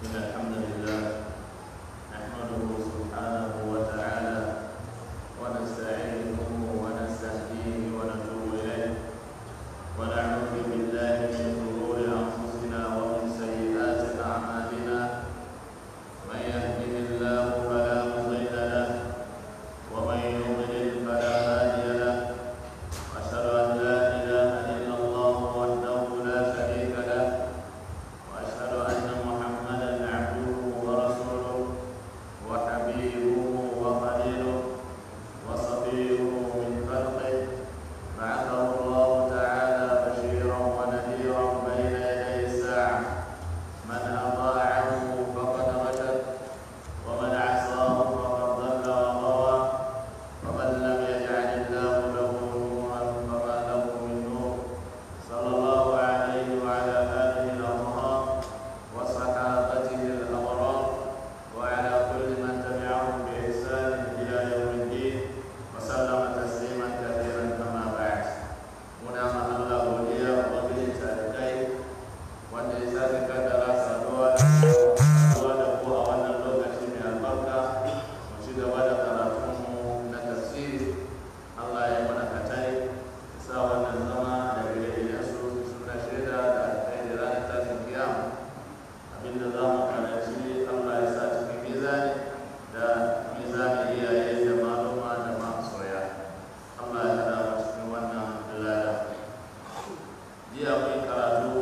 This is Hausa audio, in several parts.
إن الحمد لله نحمده سبحانه وتعالى ونستعينه ونستهديه ونتوب إليه ونعوذ بالله من شرور أنفسنا ومن سيئات أعمالنا من يهده الله فلا مضل له ومن يضلل فلا هادي له أشهد أن لا إله إلا الله وحده لا شريك له وأشهد أن محمدا عبده ورسوله وحبيبه وخليله وصفيه من خلقه بعثه الله تعالى بشيرا ونذيرا بين يدي الساعة من أطاعه فقد رشد ومن عصاه فقد ضل وغوى ومن لم يجعل الله له نورا فما له من نور صلى الله عليه وعلى آله الأطهار وصحابته الأبرار وعلى كل من تبعهم بإحسان إلى يوم الدين وسلم تسليما كثيرا كما بعد muna ma Allah godiya ubangiji tarikai wanda ya sake kaddara saduwa saduwa da ku a wannan lokaci mai albarka mu ci gaba da karatunmu na tafsiri Allah ya mana katai sa wannan zama da gare su suna shaida da alkai da ranar tashin kiyama abinda za mu karanci Allah ya sa cikin mizani da mizani iyaye da maluma da masoya Allah ya hada mu cikin wannan lada jiya mun karatu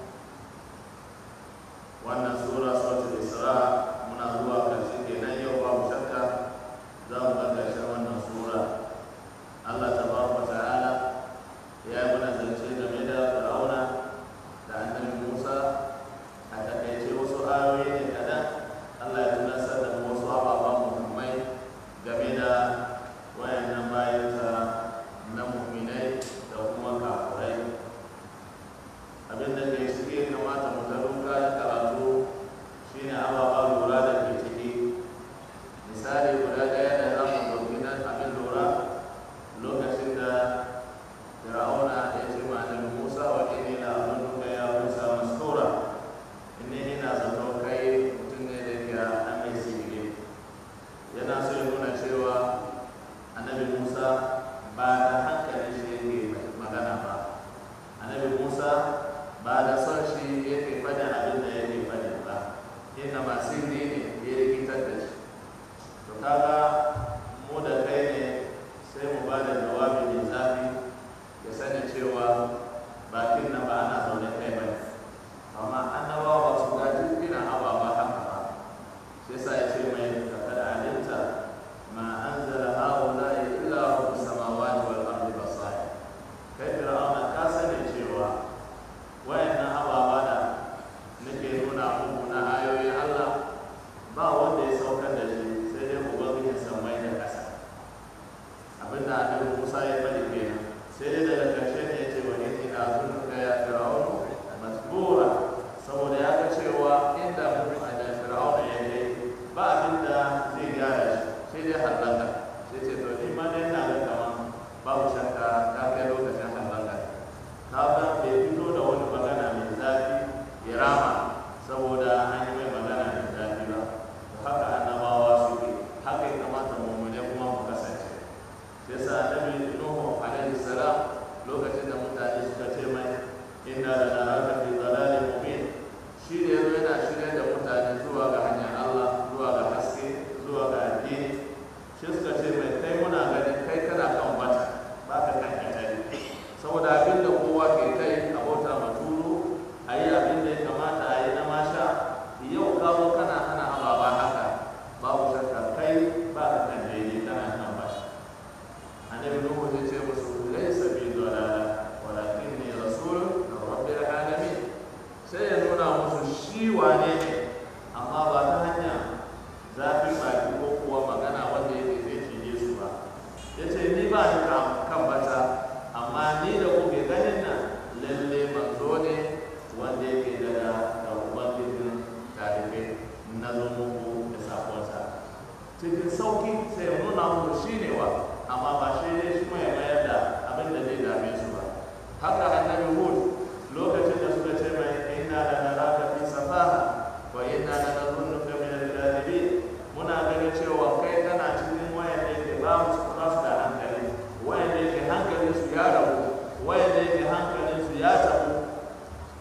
wannan sura suratul isra muna zuwa karshe kenan yau babu shakka za mu ga karshen wannan sura Allah tabaraka wa ta'ala ya yi mana zance game da fir'auna da annabi Musa a takaice wasu ayoyi ne kaɗan Allah ya tunasar da mu wasu ababen muhimmai game da wayannan bayansa na mu'minai da kuma kafurai abin da ke cike kamata mu ta duka da karatu shine ababa lura da ke ciki misali guda ɗaya da za mu ɗauki nan abin lura lokacin da fir'auna ya ce ma annabi musa wa inni la azunuka ya musa mastura inni ina zato kai mutum ne da ke an mai sihiri yana so ya nuna cewa annabi musa ba da hankalin shi yake magana ba annabi musa ba da son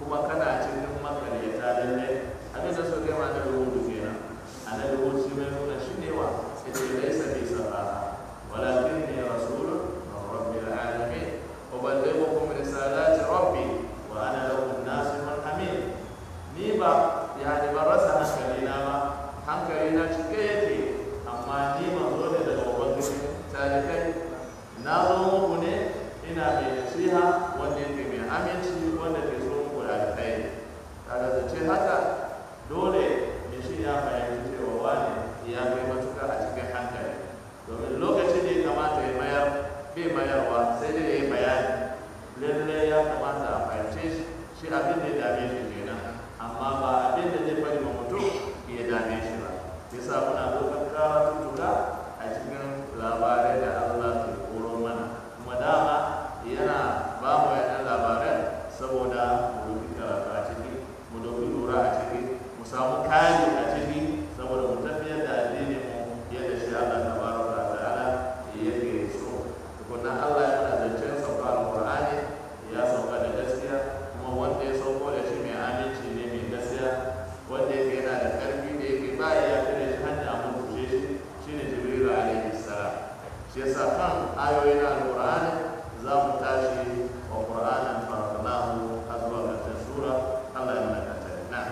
kuma kana cikin makaryata lalle abin da suka kai ma annabi hudu kenan annabi hudu shi mai nuna shi ne wa sai ce laisa bi safaha walakin ne rasulun min rabbil alamin uballighukum risalati rabbi wa ana lakum nasihun amin ni ba yani ban rasa hankali na ba hankali na cike yake amma ni manzo ne daga ubangiji talibai na zo muku ne ina mai nasiha wanda yake mai aminci wanda ke so muku da alkhairi kaga da ce haka dole ne shi ya fahimci cewa wani ya kai matuka a cikin hankali domin lokacin da ya kamata ya mayar bai mayarwa sai dai ya yi bayani lallai ya kamata a fahimce shi shi abin da ya dame shi kenan amma ba abin da zai bari ma mutum ya dame shi ba yasa muna dokar karatutuka a cikin labarai da Allah ke koro mana kuma dama yana ba mu yana labaran saboda mu doki karatu a ciki mu doki lura a ciki mu samu kari a ciki saboda mu tafiyar da addinin mu yadda shi Allah tabaraka wa ta'ala yake so tukunna Allah ya mana zancen sauka alqur'ani ya sauka da gaskiya kuma wanda ya sauko da shi mai aminci ne mai gaskiya wanda yake yana da karfi da yake ba ya kire shi hanya a mutunce shi shine jibril alaihi salam shi yasa kan ayoyin alqur'ani za mu tashi wa qur'anan farqnahu har zuwa ƙarshen sura Allah ya mana katari na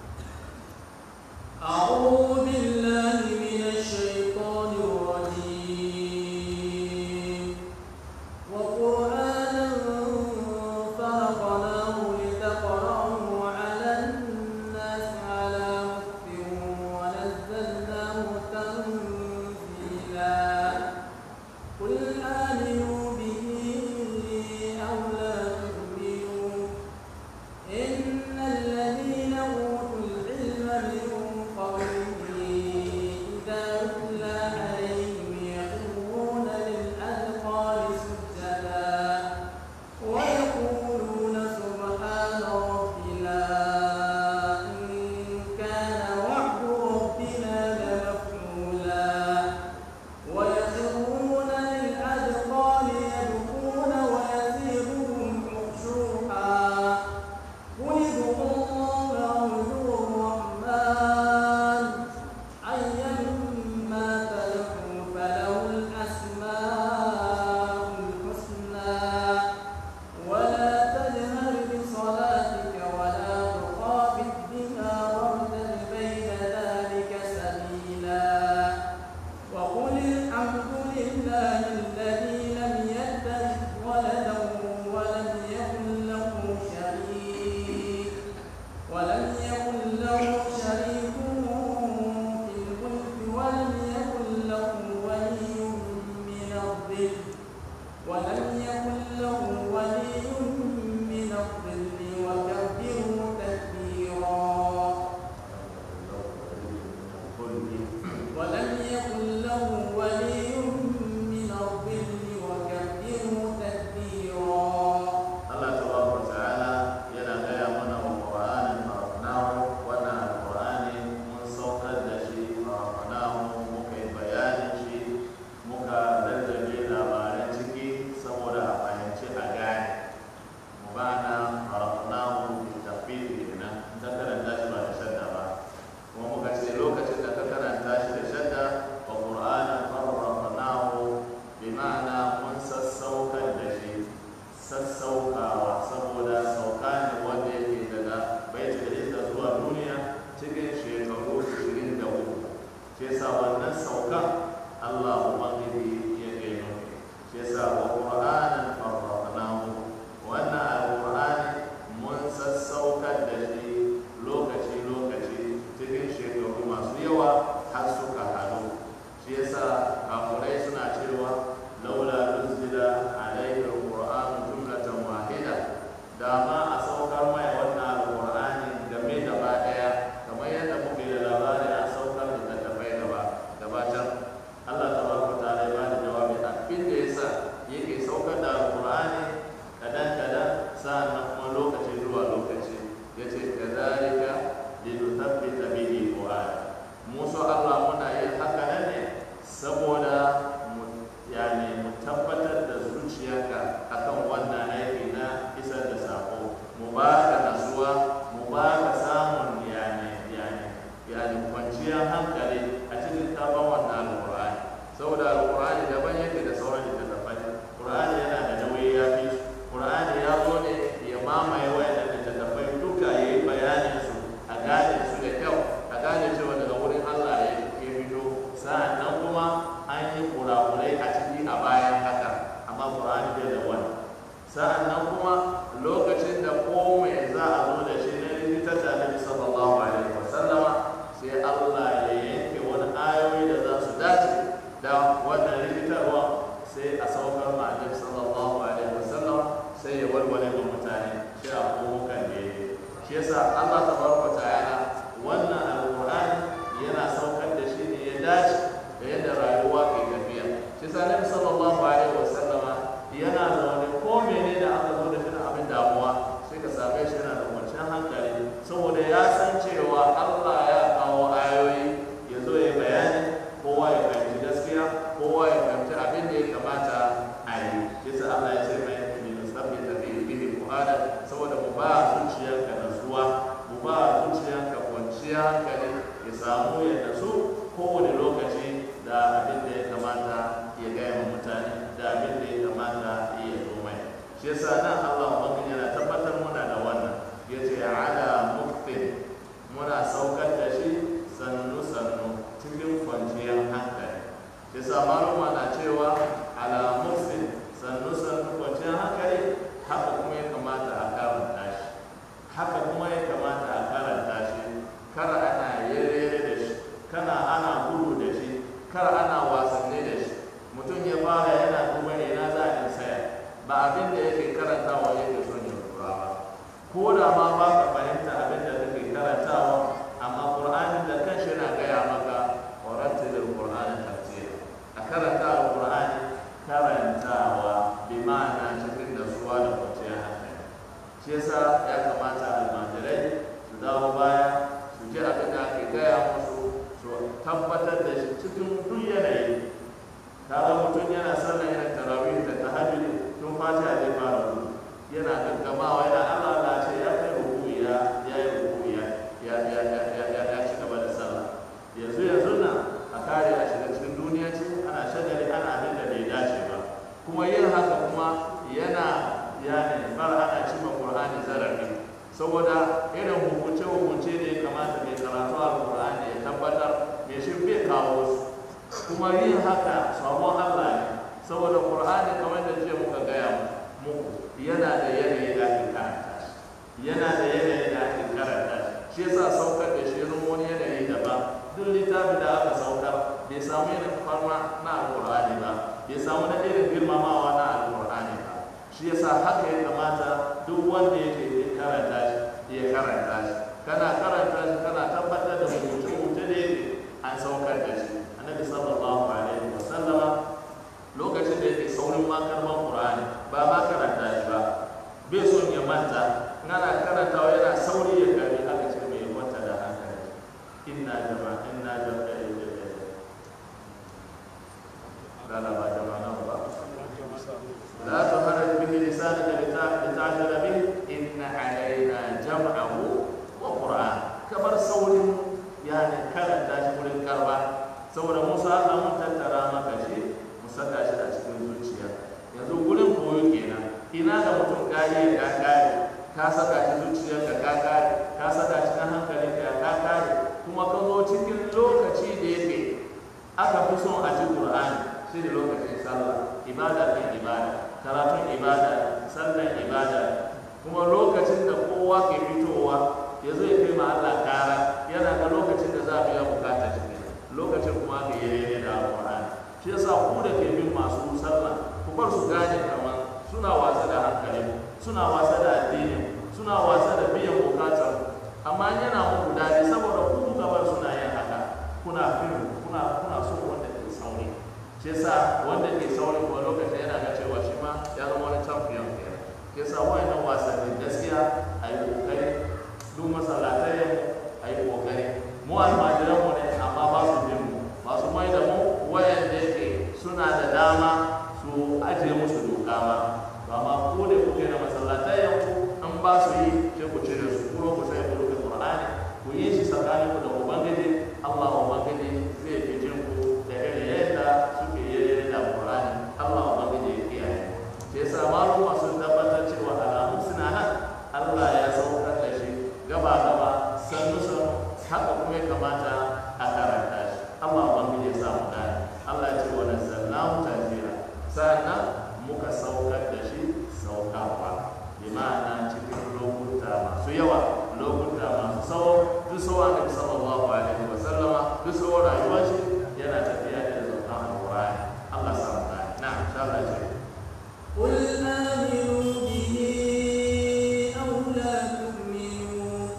أعوذ بالله من الشيطان الرجيم وقرآنا فرقناه لتقرأه على الناس على مكث ونزلناه تنزيلا قل آمنوا به أو لا تؤمنوا إن الذين أوتوا العلم من قبله إذا يتلى عليهم يخرون للأذقان سجدا ويقولون سبحان ربنا إن كان وعد ربنا لمفعولا ويخرون للأذقان يبكون ويزيدهم خشوعا قل ادعوا الله أو ادعوا الرحمن أيما تدعوا فله الأسماء الحسنى ولا تجهر بصلاتك ولا تخافت بها وابتغ بين ذلك سبيلا وقل الحمد لله الذي لم يتخذ ولدا ولم يكن له شريك ولم يكن له شريك في الملك ولم يكن له ولي من الظل ولم يكن له ولي من الظل وكبره تكبيرا ولم يكن له ولي من الظل وكبره تكبيرا Allah tabaraka wa ta'ala yana gaya mana wa Qur'anin farqnahu wannan alqur'ani mun saukar da shi farqnahu muka yi bayanin shi muka rarrabe labaran ciki saboda a fahimci a gane mu bana farqnahu bi tafsir kenan ta karanta shi ba da shadda ba kuma muka ce lokacin da ka karanta shi da shadda wa Qur'anin farqnahu bi ma'ana mun sassaukar da shi sassaukawa saboda sauka ne wanda yake daga baitul izza zuwa duniya cikin shekaru 23 shi yasa wannan saukan Allah ubangiji ya ke nufi shi yasa wa qur'anan farraqnahu wannan alqur'ani mun sassaukar da shi lokaci lokaci cikin shekaru masu yawa har suka haɗu shi yasa kafurai suna cewa laula nuzila alayhi alquran jumlatan wahida da ma a saukar mai wannan alqur'ani game gaba daya kamar yadda muke da labari a saukar da tattafai gaba gabatar Allah tabaraka wa ta'ala ya bada jawabi abin da yasa yake saukar da alqur'ani kadan kadan sa'annan kuma lokaci zuwa lokaci yace shi yasa Allah tabaraka ta'ala wannan alqur'ani yana saukar da shi ne ya dace da yadda rayuwa ke tafiya shi yasa Nabi sallallahu alaihi wasallama yana zaune ko mene da aka zo da shi da abin damuwa sai ka same shi yana da kwanciyar hankali saboda ya san cewa Allah ya kawo ayoyi ya zo ya bayani kowa ya fahimci gaskiya kowa ya fahimci abin da ya kamata a yi yasa Allah ya ce mai min sabbi tabi bihi fuada saboda mu ba zuciyarka nasuwa mu ba zuciyarka kwanciya hankali ya samu ya nasu kowane lokaci da abin da ya kamata ya gaya wa mutane da abin da ya kamata ya zo mai shi yasa nan Allah ubangiji yana tabbatar muna da wannan yace ala muktin muna saukar da shi sannu sannu cikin kwanciyar hankali shi yasa maluma na cewa ala muktin sannu sannu kwanciyar hankali haka kuma ya kamata a karanta shi haka kuma ya kamata a karanta shi kar ana yere da shi kana ana gudu da shi kar ana wasanni da shi mutum ya fara yana duba ina za a saya ba abin da yake karantawa yake son ya lura ba ko da ma ba ka fahimta abin da kake karantawa amma qur'anin da kanshi yana gaya maka warattilil qur'ana tartila a karanta alqur'ani karantawa bi ma'ana cikin nasuwa da kwanciyar hankali shi yasa ya kamata almajirai su dawo baya su ji abin da ake gaya musu su tabbatar da shi cikin duk yanayi kaga mutum yana sallah yana tarawih da tahajjud tun fatiha zai fara gudu yana gaggamawa yana Allah Allah ce ya kai ruku ya ya yi ruku ya ya ya ya ya ya ya ci gaba da sallah yanzu yanzu na a kare a shiga cikin duniya ce ana shagali ana abin da bai dace ba kuma yin haka kuma yana yani bar ana cima Qur'ani zarafi saboda irin hukunce hukunce da ya kamata mai karatu al-Qur'ani ya tabbatar mai shi bai kawo su kuma yin haka sabon Allah ne saboda Qur'ani kamar da jiya muka gaya muku yana da yanayi da ake karanta shi yana da yanayi da ake karanta shi shi yasa saukar da shi irin wani yanayi daban duk littafi da aka saukar bai samu irin farma na alƙur'ani ba bai samu na irin girmamawa na alƙur'ani ba shi yasa haka ya kamata duk wanda yake ya karanta shi ya karanta shi kana karanta shi kana tabbatar da rubuce-rubuce da yake an saukar da shi annabi sallallahu alaihi wa sallama lokacin da yake saurin makarman qur'ani ba ma karanta shi ba bai son ya manta ana karantawa yana sauri ya gari aka ce mai wata da hankali inna jama'a inna jama'a لا ba jama'a ba لا تهرج به لسانك لتعجل به إن علينا جمعه وقرآن كبر سوري يعني كلام داش wurin karba saboda Musa Allah mun tattara maka shi mu saka shi a cikin zuciya yanzu gurin koyo kenan ina da mutum kare ka kare ka saka shi zuciyar ka ka kare ka saka shi na hankali ka ka kare kuma ka zo cikin lokaci da yake aka fi son a ci Qur'ani shi ne lokacin sallah ibada kan ibada karatun ibada sallan ibada kuma lokacin da kowa ke fitowa ya zo ya kai ma Allah kara yana da lokacin da za a biya bukatar shi lokacin kuma ka yi daidai da alƙur'ani shi yasa ku da ke bin masu sallah ku bar su gane kamar suna wasa da hankali suna wasa da addini suna wasa da biyan bukatar amma yana muku daɗi saboda ku kuka bar suna yin haka kuna fin kuna kuna so wanda ke sauri shi yasa wanda ke sauri kuma lokacin yana ga cewa shi ma ya zama wani champion kenan shi yasa wayannan wasanni gaskiya a yi kokari duk masallatai a yi kokari mu almajiran mu ne amma ba su bin mu ba su mai da mu wayanda yake suna da dama su ajiye musu doka ma ba ma ko da kuke da masallatai yanku an ba su yi sai ku cire su kuma ku sai ku rufe qur'ani ku yi shi tsakanin ku da ubangiji Allah ubangiji zai fi jin ku da irin yadda suke yi da qur'ani Allah ubangiji ya kiyaye sai yasa malum sun tabbatar cewa alamun suna nan Allah ya saukar da shi gaba gaba sannu sannu haka kuma ya kamata a karanta shi Allah ubangiji ya samu gane Allah ya ce wa nazzalnahu tanzila sa'annan muka saukar da shi saukarwa bi ma'ana cikin lokuta masu yawa lokuta masu tsawo duk tsawo annabi sallallahu alaihi wa sallama duk tsawo rayuwar shi yana tafiya da saukan alqur'ani Allah ya samu gane na insha Allah ya ce قل آمنوا به أو لا تؤمنوا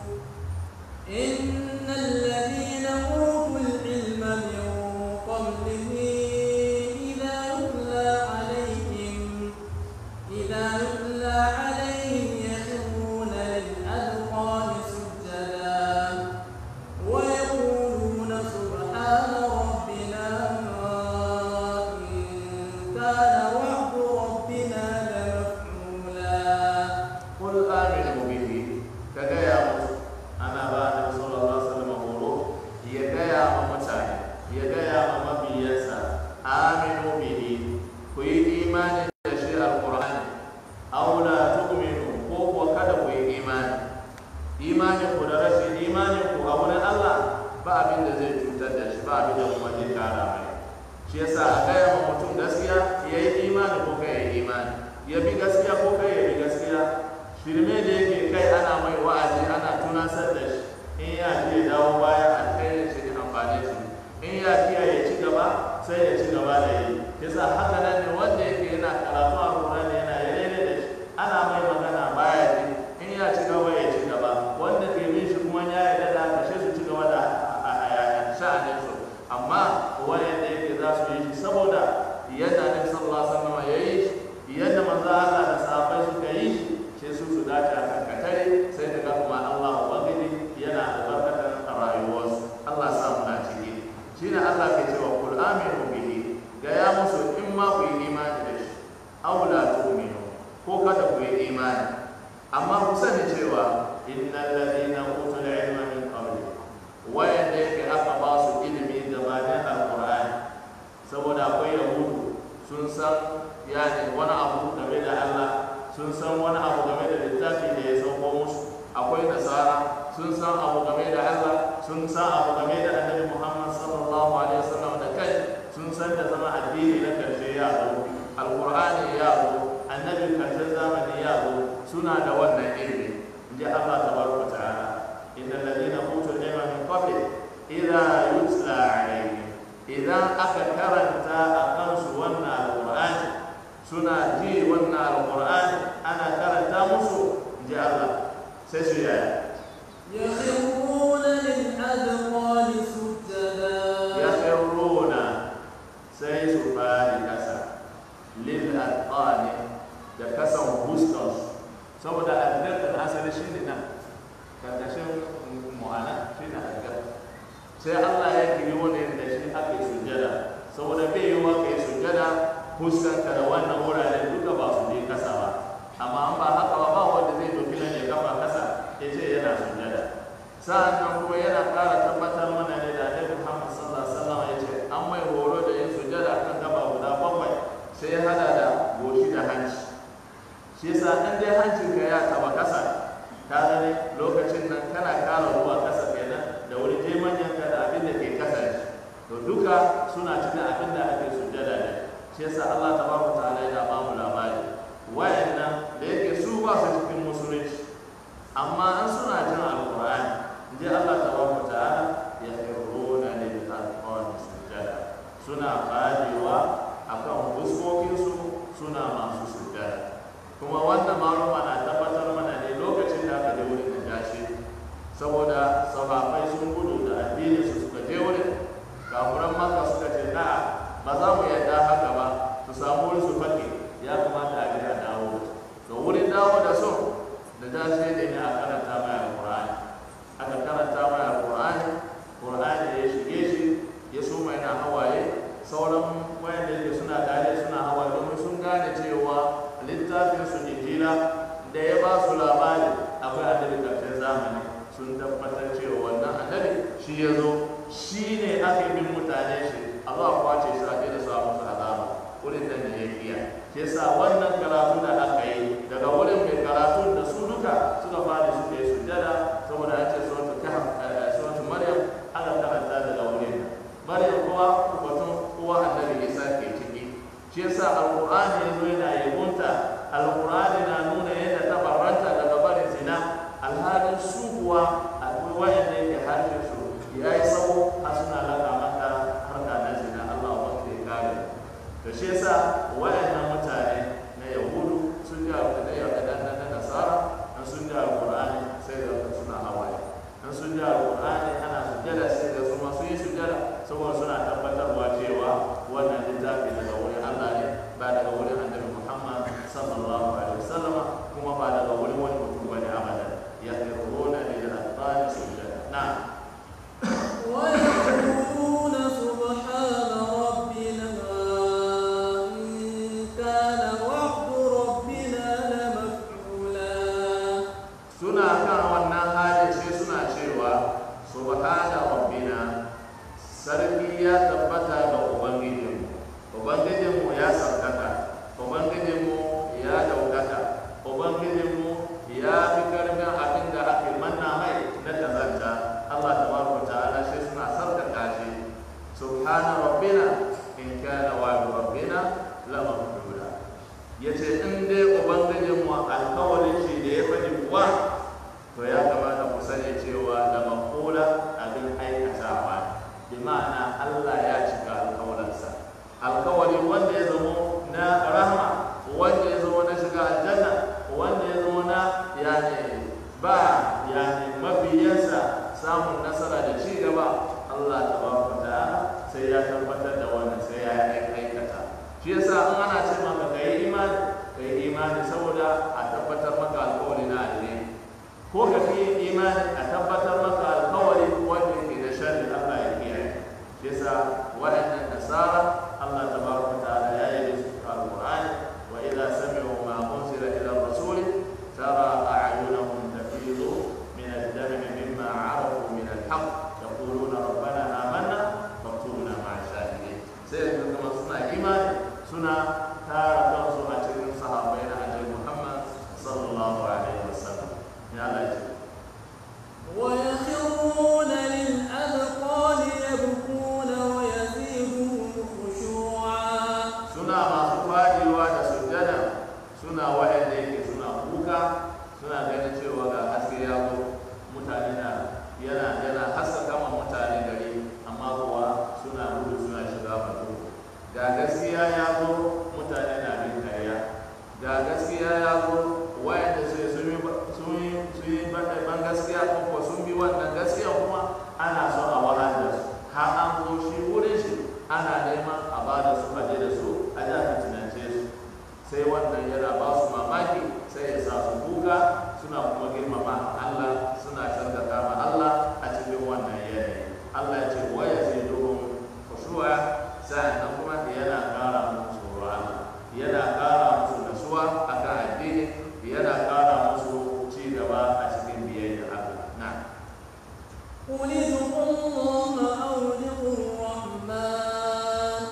imanin ku da rashin imanin ku a wurin Allah ba abin da zai cutar da shi ba abin da kuma zai kara mai shi yasa a gaya ma mutum gaskiya ya yi imani ko kai ya yi imani ya bi gaskiya ko kai ya bi gaskiya shirme da yake kai ana mai wa'azi ana tunasar da shi in ya ji ya dawo baya alkhairin shi ne amfani shi in ya kiya ya ci gaba sai ya ci gaba da yi yasa haka nan ne wanda yake yana karatu a Qur'ani yana yare da shi ana mai magana baya ji in ya ci gaba ya ci gaba wanda ke bin shi kuma ya yarda da haka sai su ci gaba da sha'anin su amma wanda yake za su yi shi saboda yadda Annabi sallallahu alaihi wasallam ya yi shi yadda manzo Allah da sahabbai suka yi shi sai su su dace a kan katare sai daga kuma Allah ubangiji yana albarkatar a rayuwarsu Allah sa mu na ciki shine Allah ke cewa kul aminu bihi ga ya musu in ma ku yi imani da shi aw la tu'minu ko kada ku yi imani amma ku sani cewa innal ladina utul ilma min qabli wayanda yake aka ba su ilimi gabanin alqur'ani saboda akwai yahudu sun san yani wani abu game da Allah sun san wani abu game da littafi da ya sauko musu akwai nasara sun san abu game da Allah sun san abu game da annabi Muhammad sallallahu alaihi wasallam da kai sun san da zama addini na karshe ya zo alqur'ani ya zo annabi karshen zamani ya zo suna da wannan ilimi inji Allah tabaraka ta'ala innal ladina utul ilma min qabli idza yutla alaihim idan aka karanta a kansu wannan alqur'ani suna ji wannan alqur'ani ana karanta musu inji Allah sai su yaya يخرون للأذقان سجدا yakhruna sai su fadi kasa lil atqani da kasan hustos saboda adgar da asali shine nan karkashin mu'ana shine adgar sai Allah ya kiri wani da shi ake sujjada saboda bai yi wa kai sujjada huskanka da wannan wuraren duka ba su je kasa ba amma an ba haka ba ba wanda zai doki nan ya kafa kasa ya ce yana sujjada sa'an nan kuma yana ƙara tabbatar mana ne da Annabi Muhammad sallallahu alaihi wasallam ya ce an mai horo da yin sujjada kan gaba guda bakwai sai ya hada da goshi da hanci shi yasa an dai hancin ka ya taba kasa ka gane lokacin nan kana ƙara ruwa kasa kenan da wuri je manyan ka da abin da ke kasa shi to duka suna cikin abin da ake sujjada da shi yasa Allah tabaraka ta'ala yana ba mu labari wayannan da yake su ba su cikin musulunci amma an suna jin alqur'ani inji Allah tabaraka ta'ala ya firuna lil arqan sujjada suna fadewa akan fuskokinsu suna masu sujjada kuma wannan maluma na tabbatar mana ne lokacin da aka je wurin najashi saboda sahabbai sun gudu da addinin su suka je wurin kafuran maka suka ce na ba za mu yarda haka ba su samu wurin su fake ya kamata a je a dawo da wurin dawo da su da jashi ne ne a karanta mai alqur'ani aka karanta mai alqur'ani qur'ani ya shige shi ya so mai na hawaye sauran wayanda yake suna tare suna hawaye domin sun gane cewa littafin su injila da ya ba su labari akwai annabi karshen zamani sun tabbatar cewa wannan annabi shi ya zo shi ne ake bin mutane shi a za a kwace shi a da su a musu azaba wurin da ne ya kiya shi yasa wannan karatu da aka yi daga wurin mai karatu da su duka suka fara su ke sujjada saboda an ce suratu kahf suratu maryam aka karanta daga wurin maryam kuwa batun uwa annabi isa ke ciki shi yasa alqur'ani yazo yana yabonta alqur'ani na nuna yadda ta barranta daga barin zina alhalin su kuwa akwai wayanda yake harshen su ya yi tsawo har suna laka mata harka na zina Allah wa ya kare to shi yasa wayannan mutane na yahudu sun ji abu da yau da na nasara an sun ji alqur'ani sai da suna hawaye an sun ji alqur'ani ana sujjada sai da su ma sun yi sujjada saboda suna tabbatarwa cewa wannan littafi daga wurin Allah ne ba daga wurin annabi Muhammad sallallahu alaihi wasallama kuma ba daga wurin wani mutum bane abadan ya yaruna lil atqani sujjada na'am ويقولون سبحان ربنا إن yani mabiyansa samun nasara da ci gaba Allah tabaraka ta'ala sai ya tabbatar da wannan sai ya aikata shi yasa in ana ce maka kai imani kai imani saboda a tabbatar maka alƙawari na alheri ko ka fi imani a tabbatar maka alƙawari wanda yake da sharri Allah ya kiyaye shi yasa waɗannan nasara Allah tabaraka ta'ala ya yi su alqur'ani wa idza sami'u ma unzila ila rasuli tara a'yunahum tafidu min ad-dami mimma 'arafu min al-haqq yaquluna rabbana amanna faktubna ma'a shahidin sai yanzu kuma suna imani suna tara kansu a cikin sahabbai na annabi Muhammad sallallahu alaihi wasallam ya Allah ya ce ويخرون للأذقان يبكون ويزيدهم خشوعا suna masu faɗiwa da sujjada suna waɗanda yake suna kuka suna ganin cewa ga haske ya zo mutane na yana yana haskaka ma mutane gari amma kuwa suna gudu suna shiga batu ga gaskiya ya zo mutane na bin karya ga gaskiya ya zo waɗanda sai sun yi sun yi sun yi ban gaskiya ko kuwa sun bi wannan gaskiya kuma ana so a wahal da su har an zo shi wurin shi ana neman a ba da su faje da su a da fitinance su sai wannan yana ba su mamaki sai ya sa su kuka suna kuma girmama Allah suna canza ma Allah a cikin wannan yanayi Allah ya ce wa ya zai duhun kushuwa sa'annan kuma yana ƙara musu tsoro Allah yana ƙara musu nasuwa akan addini yana ƙara musu ci gaba a cikin biyayya Allah na قل ادعوا الله أو ادعوا الرحمن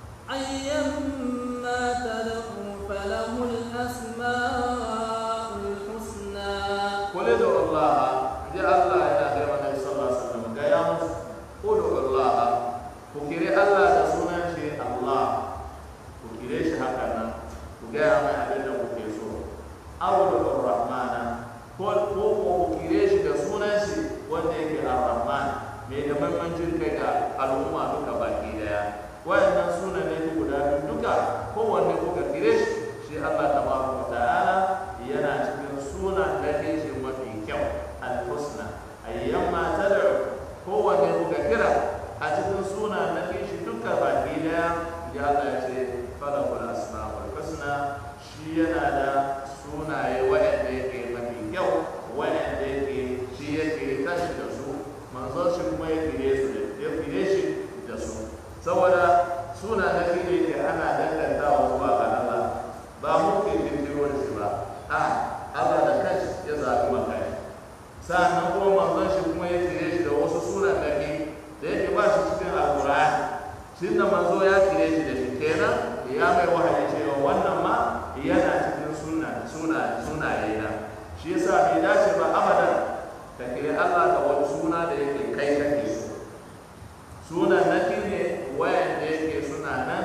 أيما تدعوا فله الأسماء الحسنى قل ادعوا الله جاء الله الى غير النبي صلى الله عليه وسلم قال يا موسى ادعوا الله فكري الله da sunan shi Allah ku kire shi haka nan ku gaya mai abin da kuke so awul rahmana ko ko ku kire shi da sunan shi wanda yake ar-rahman mai da mahimmancin kai ga al'umma duka baki daya wayannan sunan ne guda biyu duka kowanne kuka kire shi shi Allah tabaraka wa ta'ala yana cikin sunan da ke shi mafi kyau al-husna ayyamma tad'u kowanne kuka kira a cikin sunan da ke shi duka baki daya ya Allah ya ce falakul asma'ul husna shi yana da sunaye wa'anda yake mafi kyau wa'anda yake shi yake tashi da su manzo shi kuma ya kire su da ya kire shi da su saboda suna da shi ne ke ana dangantawa zuwa ga Allah ba mu ke kirkiro shi ba a Allah da kanshi ya zaɓi maka ne sa'annan kuma manzon shi kuma ya kire shi da wasu sunan da ke da yake ba shi cikin alƙur'ani shi da manzo ya kire shi da shi kenan ya mai wahayi cewa wannan ma yana cikin suna suna sunaye na shi yasa bai dace ba abadan ka kire Allah da wani suna da yake kai kake so sunan na ne wayan da yake suna nan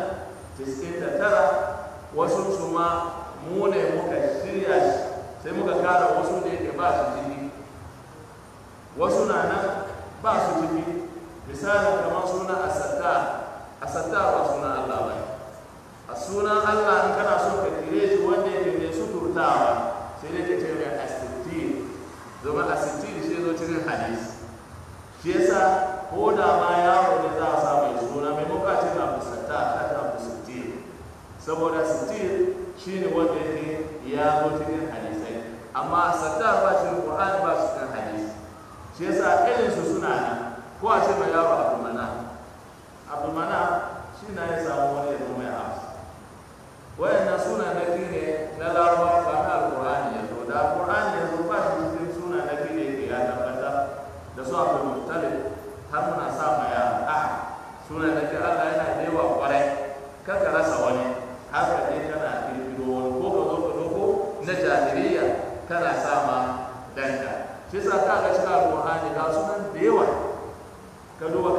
99 wasu su ma mu ne muka shirya shi sai muka kara wasu da yake ba su ciki wasu na nan ba su ciki misali kamar suna asatta asatta ba sunan Allah ba ne a sunan Allah in kana so ka kire shi wanda yake mai suturtawa sai dai ka ce mai asittir domin asittir shi zo cikin hadisi shi yasa ko da ma yaro ne za a sa mai suna mai muka ce na fusatta a ta fusattir saboda sittir shi ne wanda yake ya zo cikin hadisai amma asatta ba cikin Qur'ani ba su cikin hadisi shi yasa irin su suna nan ko a ce mai yaro abdulmana abdulmana shi na ya samu wani ya zo mai amsa wayannan suna na ne na larabawa ba na alkur'ani ya zo da alkur'ani ya zo ba shi cikin suna na ne ke ya tabbata da su abu mutane har muna sa ma ya a suna na Allah yana da yawa kwarai kaka rasa wani har ka je kana kirkiro wani ko ka zo ka doko na jahiliya kana sa ma danka shi sa ka ga cikin alkur'ani ga sunan da yawa ka duba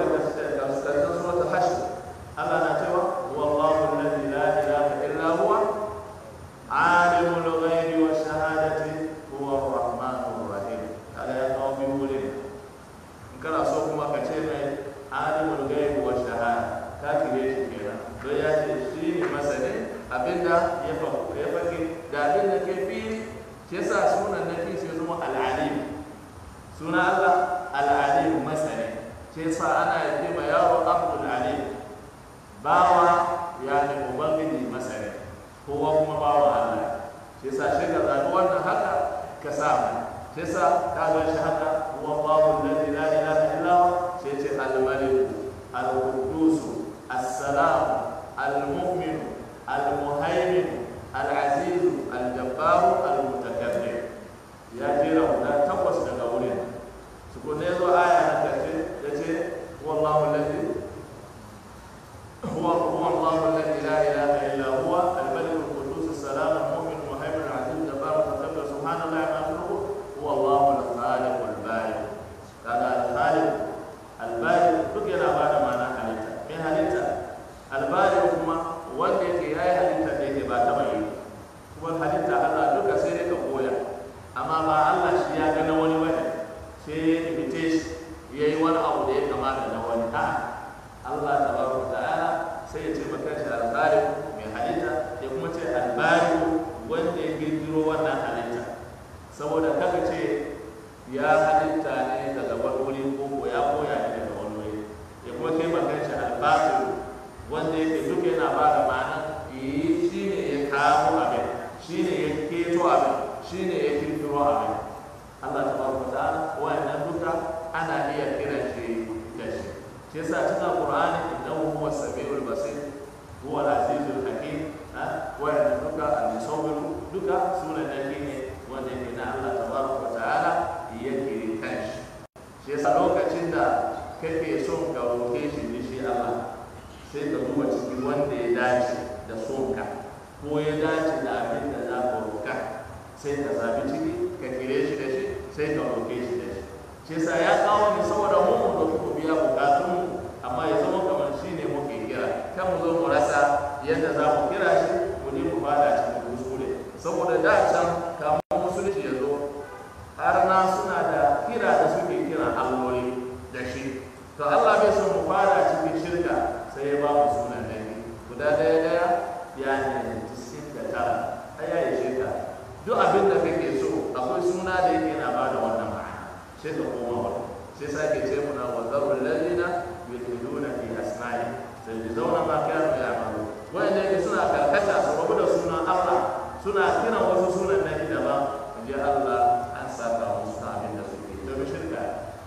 suna Allah al-alim masani shi yasa ana yi ma yaro abdul alim bawa ya ne ubangiji masani kowa kuma bawa Allah shi yasa shi ka zaɓi wannan haka ka samu shi yasa ka ga shi haka wallahu alladhi la ilaha illa huwa shi ce al-malik al-quddus as-salam al-mu'min al-muhaymin al-aziz al-jabbar al-mutakabbir ya jera guda takwas daga wurin su ko ne zo aya na kace yace wallahu alladhi هو هو الله الذي لا اله الا هو الملك القدوس السلام المؤمن المهيمن العزيز الجبار المتكبر سبحان الله ما يخلقه هو الله الخالق البارئ هذا الخالق البارئ duk yana ba da ma'ana halitta mai halitta albari kuma wanda yake ya yi halitta da yake ba ta mai kuma halitta Allah duka sai dai ka koya amma ba Allah shi ya ga na wani bane sai ya imite shi ya yi wani abu da ya kamata na wani a'a Allah tabaraka ta'ala sai ya ce maka shi albari mai halitta ya kuma ce albari wanda ya girgiro wannan halitta saboda kaga ce ya halitta ne daga wani wuri ko ko ya koya ne daga wani wuri ya kuma kai maka shi albari wanda yake duka yana ba da ma'ana yi shi ne ya kawo abin shi ne ya keto abin shi ne ya kirkiro abin Allah tabaraka ta'ala wannan duka ana iya kiran shi da shi shi yasa cikin alqur'ani innahu huwa samiul basir huwa al-azizul hakim ha wa duka al-musawwir duka sunan da ne wanda yake na Allah tabaraka ta'ala yake kanshi shi yasa lokacin da kake son ka roke shi ne shi Allah sai ka duba cikin wanda ya dace da sonka ko ya dace da abin da za ka roka sai ka zabi ciki ka kire shi da shi sai ka roke shi da shi shi yasa ya kawo ni saboda mu mu da ku biya bukatun mu amma ya zama kamar shi ne muke kira kan mu zo mu rasa yadda za mu kira shi mu ne mu fada cikin kuskure saboda da can kamar musulunci ya zo har na suna da kira da suke kira alloli da shi to Allah bai son mu fada cikin shirka sai ya ba mu sunan nabi guda daya daya ya ne 99 ai ya yi shirka duk abin da kake so akwai suna da yake na bada wannan ma'ana sai ka koma wa sai sake ce muna wa zarul ladina yulhiduna fi asma'i sai bi zauna ma kanu ya'malu wanda yake suna karkata su rabu da sunan Allah suna kiran wasu sunan nabi daban inji Allah an saka musu ta abin da suke to bi shirka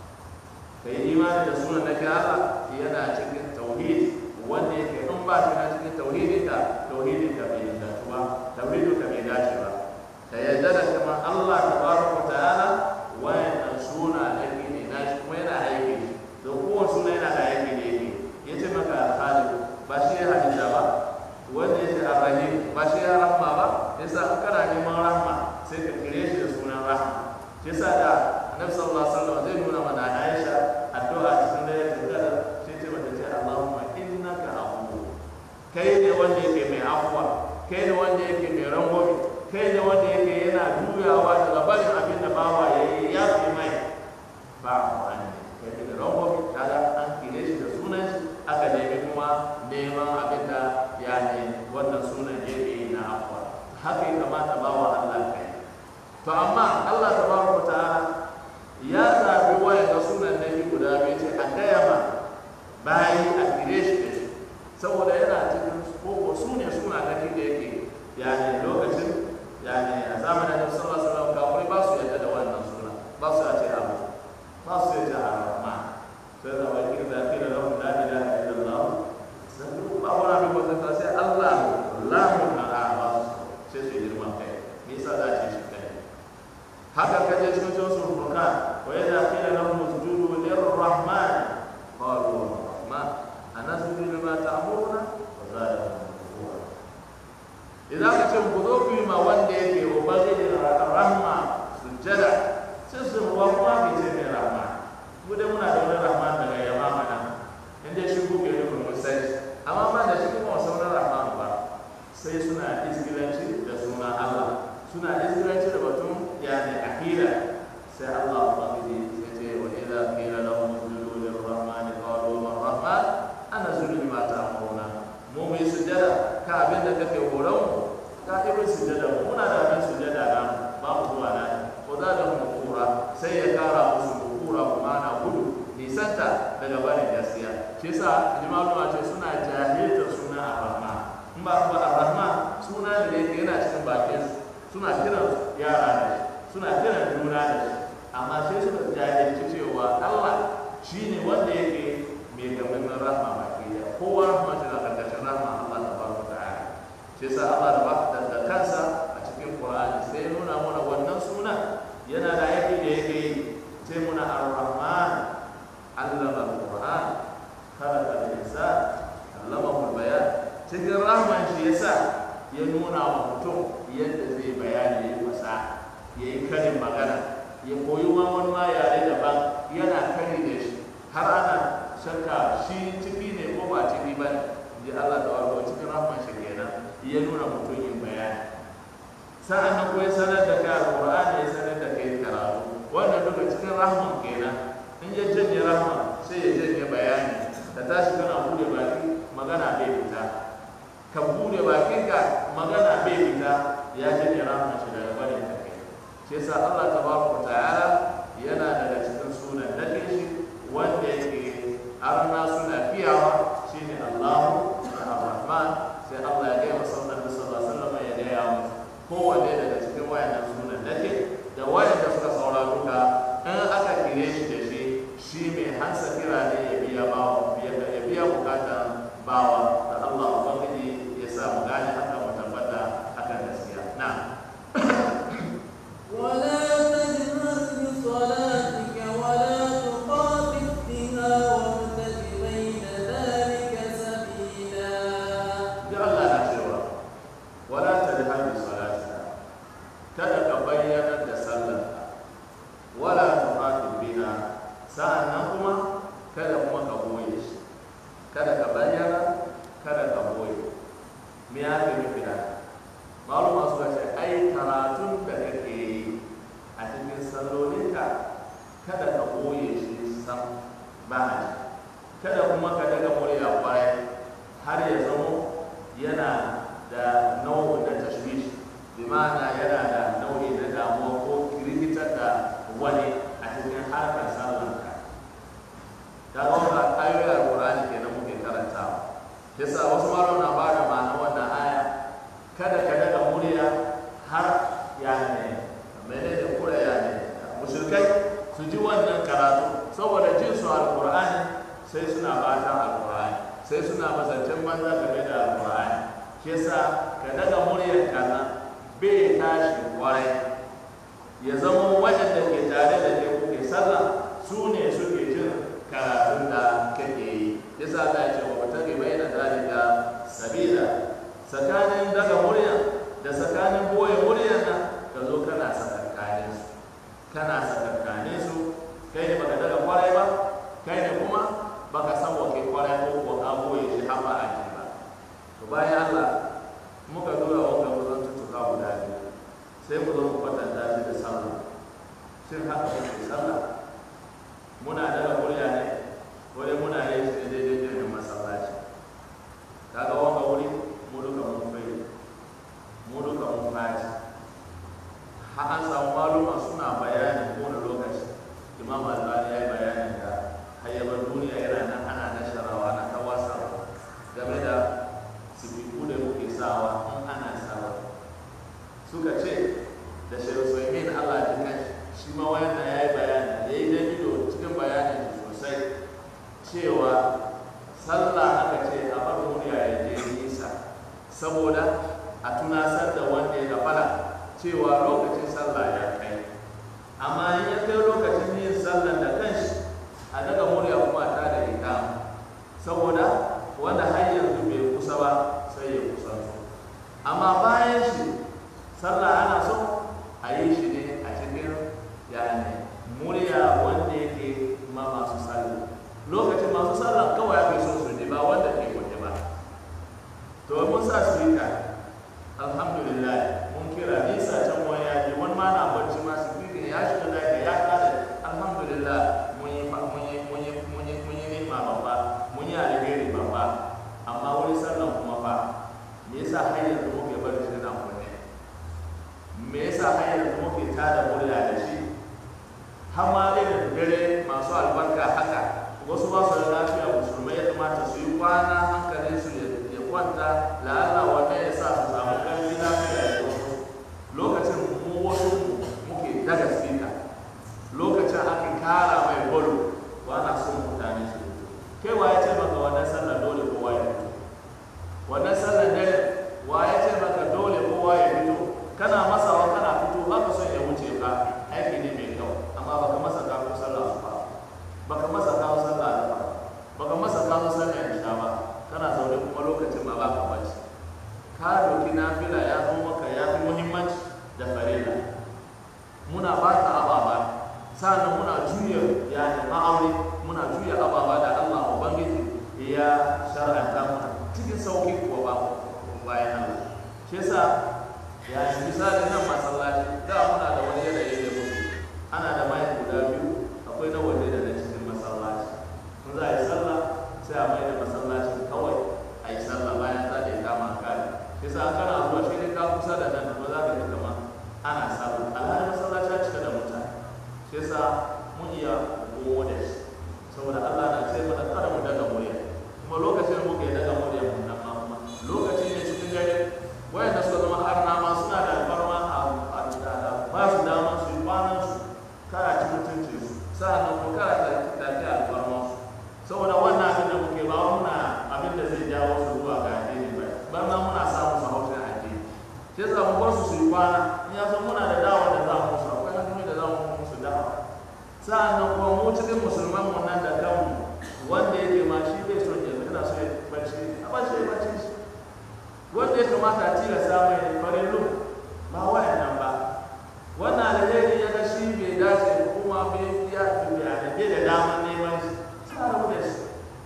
kai imani da sunan nabi Allah yana cikin tauhid wanda yake in ba shi na cikin tauhidin ka tauhidin ka bai dace ba tauhidin ka bai dace ba ka yarda da kuma Allah tabaraka ta'ala wayannan suna da ke ne na shi kuma yana aiki da kowane suna yana da aiki da yake ya ce maka alhali ba shi ya hadisa ba wanda ya ce arrahim ba shi ya rahma ba yasa in kana neman rahma sai ka kire shi da sunan rahma shi yasa da annabi sallallahu alaihi wasallam zai nuna mana Aisha addu'a cikin da ya tsara sai ce mata ce Allahumma innaka afuwu kai ne wanda yake mai afuwa kai ne wanda yake mai rangwame kai ne wanda yake yana juyawa daga barin abin da bawa ya yi ya fi mai ba a wani kai ne da rangwame kaga an kire shi da sunan shi aka nemi kuma neman abin da ya ne wannan sunan yake yi na afuwa haka ya kamata bawa Allah kai to amma Allah tabaraka ta'ala ya zabi wayan da sunan nabi guda biyu ce a gaya ma bayi a kire shi da shi saboda yana cikin koko su ne suna nabi da yake yani lokacin yani a zamanin da sallallahu alaihi wasallam kafin ba su yadda da wannan suna ba su ce abu ba su yadda a rahman sai da wani da kira lahum la ilaha illallah sai ba wani abin ba sai sai Allah la ilaha ba sai su girman kai me yasa za ce shi kai haka kaje cikin suratul furqan wa idza qila lahum usjudu lirrahman qalu rahman anasjudu lima ta'muruna wa zadahum nufura idan ka ce ku zo ku yi ma wanda yake ubangijin rahma sujjada sai su ruwa kuma ke ce mai rahma mu dai muna da wani rahma daga yamma mana inda shi ku ke nufin musai amma ba da shi kuma wasu wani rahma ba sai suna isgilanci da suna Allah suna isgilanci da batun yani akida sai Allah ubangiji sai ce abu ma na gudu nisanta daga barin gaskiya shi yasa jima'a ce suna jahilta suna ar-rahman in ba ba ar-rahman suna da yake yana cikin bakin suna kiran yara da shi suna kiran juna da shi amma sai suka jahilci cewa Allah shine wanda yake mai gaban rahma baki da kowa rahma shi na karkashin rahma Allah tabaraka ta'ala shi yasa Allah da baka da kansa a cikin Qur'ani sai ya nuna mana wannan suna yana da aiki da yake yi sai muna ar-rahman allama al-Qur'an khalaqa al-insan allamahu al-bayan cikin rahman shi yasa ya nuna wa mutum yadda zai bayani ya fasa ya yi karin magana ya koyi ma wani ma yare daban yana kari da shi har ana shakka shi ciki ne ko ba ciki ba ne ji Allah da warko cikin rahman shi kenan ya nuna mutum yin bayani sa'an nan ko ya sanar da kai alqur'ani ya sanar da kai karatu wannan duka cikin rahman kenan in ya janye rahman sai ya janye bayani da tashi kana bude baki magana bai fita ka bude bakinka magana bai fita ya janye rahman shi daga barin ka kai shi yasa Allah tabaraka ta'ala yana daga cikin sunan nake shi wanda yake arna suna fiyawa shine Allahu Ar-Rahman sai Allah ya gaya masa Annabi sallallahu alaihi wasallam ya gaya musu kowanne daga cikin wayannan sunan nake da wayanda suka saura duka in aka kire shi da shi shi mai hansa kira ne ya biya bawa ya biya bukatan bawa da Allah ubangiji ya sa mu gane haka mu tabbata akan gaskiya na'am ولا تجهر بصلاتك ولا تخافت بها وابتغ بين ذلك سبيلا da Allah na cewa wala ta da hajji salatika kada ka bayyana da sallarka wala ta fatin biha sa'annan kuma kada kuma ka boye shi kada ka bayyana kada ka boye me ya fi nufi da maluma suka ce ai karatun da kake yi a cikin sallolinka kada ka boye shi sam ba a ji kada kuma ka daga murya kwarai har ya zamo yana da nau'in na tashwish bi ma'ana yana da nau'i na damuwa ko rikitar da wani a cikin harkar sallanka ta ga ayoyi alqur'ani kenan muke karantawa yasa wasu malama na bada ma'ana wannan aya kada ka daga murya har ya ne menene kura ya ne mushrikai su ji wannan karatu saboda jin su alqur'ani sai suna batan alqur'ani sai suna mazancen banza game da alqur'ani shi yasa ka daga muryar kaza bai tashi kwarai ya zama waɗanda ke tare da ke kuke sallah su ne suke jin karatun da kake yi yasa Allah ya ce wa mutane bayyana dalika sabila tsakanin daga murya da tsakanin boye muryar nan ka zo kana sakankanin su kana sakankanin su kai ne baka daga kwarai ba kai ne kuma baka san wake kwarai ko ko ka boye shi har ba a ji ba to bayan Allah muka dora wanga wurin tutuka guda biyu sai mu zo mu kwatanta shi da sallah shin haka muke sallah muna daga murya ne ko dai muna yin shi ne daidai irin masallaci kaga wanga wuri mu duka mun bai mu duka mun faci har an samu maluma suna bayani kowane lokaci imam albani ya yi bayanin da hayyabar duniya yana nan ana nasharawa na ta wasa game da sifiku da muke sawa in ana sawa suka ce da shehu sulaimin allah ji kan shi ma wayan ya yi bayani ya yi dabido cikin bayanin baka masa kawo sallah da ba baka masa kawo sallah isha ba kana zaune kuma lokacin ma ba ka bacci ka doki nafila ya zo maka ya fi muhimmanci da farilla muna ba ta ababa sa'annan muna juya yani ma'aure muna juya ababa da Allah ubangiji ya shar'anta muna cikin sauki kuwa ba bayan Allah shi yasa ya shi misali nan masallaci da muna da wani yanayi da muke ana da mai guda biyu akwai na waje da na cikin masallaci in za a yi sallah sai a mai da masallacin kawai a yi sallah bayan ta da ya kama kare shi yasa kana zuwa shi ne ka kusa da nan kuma za ka ji kamar ana sallah alhali masallaci ya cika da mutane shi yasa mun iya kowo da shi saboda Allah na ce mana kada mu daga murya kuma lokacin da muke daga murya mun nan ma kuma lokacin ne cikin dare wayanda suka zama har nama suna da alfarma a da ba su dama su yi kwanan su kara ci mutunci su sa'annan ko kara ta tafi alfarma su saboda wannan abin da muke ba muna abin da zai jawo su zuwa ga addini ba bar nan muna samun su haushin addini shi yasa mu bar su su yi kwana in ya san muna da dawa da za mu musu akwai hanyoyi da za mu musu dawa sa'annan kuma mu cikin musulman mu nan da kanmu wanda yake ma shi bai son ya yana so ya bacci a bacci ya bacci shi wanda ya kamata a tilasta mai farin lu ba wayan nan ba wannan alheri ya ga shi bai dace kuma bai ya ya da bai da daman neman shi sai a rabu da shi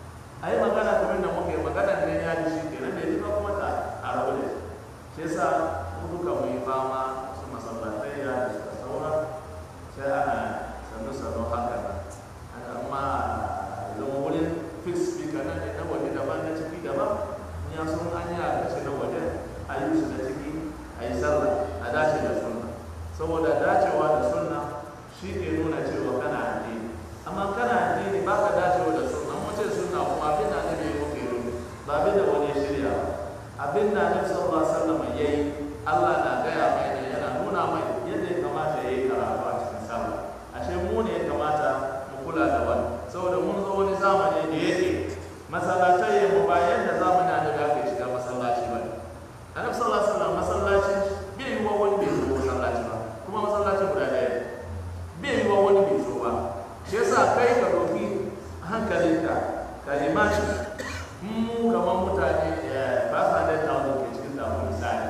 a yi magana kamar da muke magana ne ya ji shi kenan da ya ba kuma ta a rabu da shi shi yasa mu duka mu yi fama su masallatai ya da suka saura sai ana sannu sannu haka nan haka amma zama wurin fix speaker nan ne na waje daban na ciki daban in ya sun an yi a kashe na waje a yi su na ciki a yi sallah a dace da sunna saboda dacewa da sunna shi ke nuna cewa kana addini amma kana addini ba ka dacewa da sunna mun ce sunna kuma abin da ne bai muke yi ba abin da wani ya shirya ba abin da annabi sallallahu alaihi wasallam yayi Allah na gaya mai ne yana nuna mai yadda ya kamata ya yi karatu a cikin sallah ashe mu ne ya kamata mu kula da wani saboda mun zo wani zamani da yake masallatai mu ba yadda zamani da da aka shiga masallaci ba annabi sallallahu alaihi wasallam masallaci bai yi wa wani bai zo masallaci ba kuma masallaci guda ɗaya bai yi wa wani bai zo ba shi yasa kai ka doki hankalinka ka imani mu kamar mutane ba sa da tawo ke cikin damu misali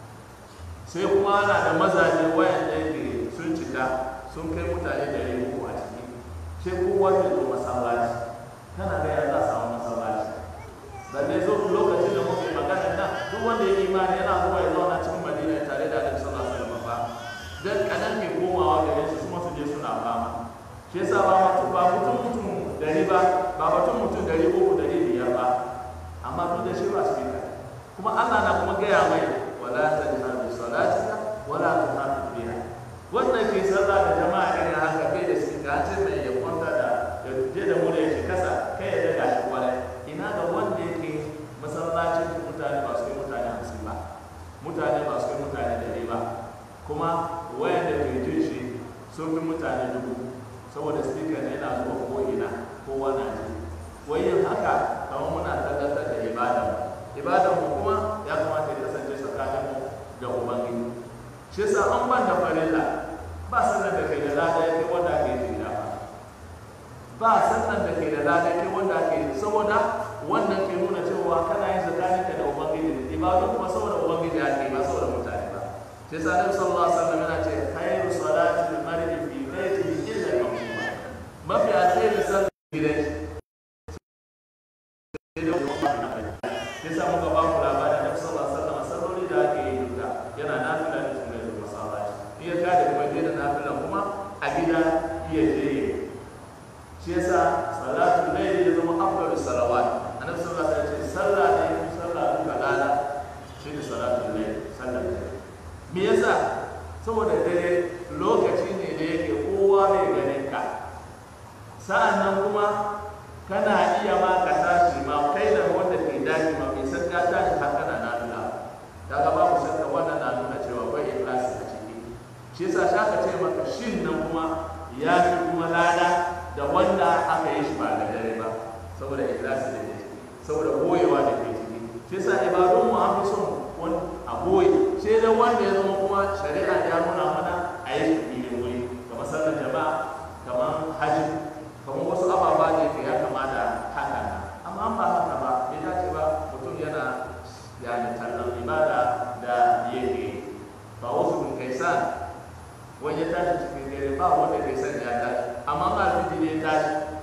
sai kuma ana da mazaje wayanda yake sun cika sun kai mutane da yi uku a ciki sai kowa zai zo masallaci kana ga ya za a samu masallaci balle zo lokacin da muke magana nan duk wanda ya imani yana zuwa ya zauna cikin madina tare da annabi sallallahu alaihi wasallam ba dan kadan ke komawa gare su kuma su je suna fama shi yasa ba mutum ba mutum mutum dari ba ba mutum mutum dari uku dari biyar ba amma duk da shi ba su kuma Allah na kuma gaya mai wala tajhar bi salatika wala tuhafid biha wannan ke sallah da jama'a irin haka bai da su ga ce mai ya kwanta da ya je da mure shi kasa kai ya daga shi kwarai ina ga wanda yake masallacin mutane ba su kai mutane hamsin ba mutane ba su kai mutane dari ba kuma wayan da ke jin shi sun fi mutane dubu saboda speaker ne yana zuwa ko ina kowa na ji wayin haka kamar muna tabbatar da ibada ibadan mu kuma ya kamata ya kasance tsakanin mu da ubangiji shi yasa an ban da farilla ba sannan da kai da lada yake wanda ake yi da ba ba sannan da kai da lada yake wanda ake yi saboda wannan ke nuna cewa kana yin tsakanin ka da ubangiji da ibadu kuma saboda ubangiji ake ba saboda mutane ba shi yasa Annabi sallallahu alaihi wasallam yana ce khairu salati al-mar'i fi baitihi illa al-maktuba mafi alheri sallar gidan ya sa muka ba ku labarin da sallallahu alaihi wasallam salloli da ake yi duka yana nafila da kuma da masallaci in ya kada kuma je da nafilan kuma a gida iya je yi shi yasa salatu layli ya zama afdalu salawat annabi sallallahu alaihi wasallam ya ce sallah ne fi sallah duka lada shi ne salatu layli sallar dare me yasa saboda dare lokaci ne da yake kowa bai ganin ka sa'an nan kuma kana iya ma ka tashi ma kai da wanda ke daji ma bai san ka tashi har kana na nuna daga babu shakka wannan na nuna cewa bai ikhlasi a ciki shi yasa shaka ce maka shin nan kuma ya fi kuma lada da wanda aka yi shi ba da dare ba saboda ikhlasi da ke ciki saboda goyewa da ke ciki shi yasa ibadun mu an fi son wani a goye sai dai wanda ya zama kuma shari'a ya nuna mana a yi shi filin wuri kamar sallar jama'a kamar hajji kamar wasu ababen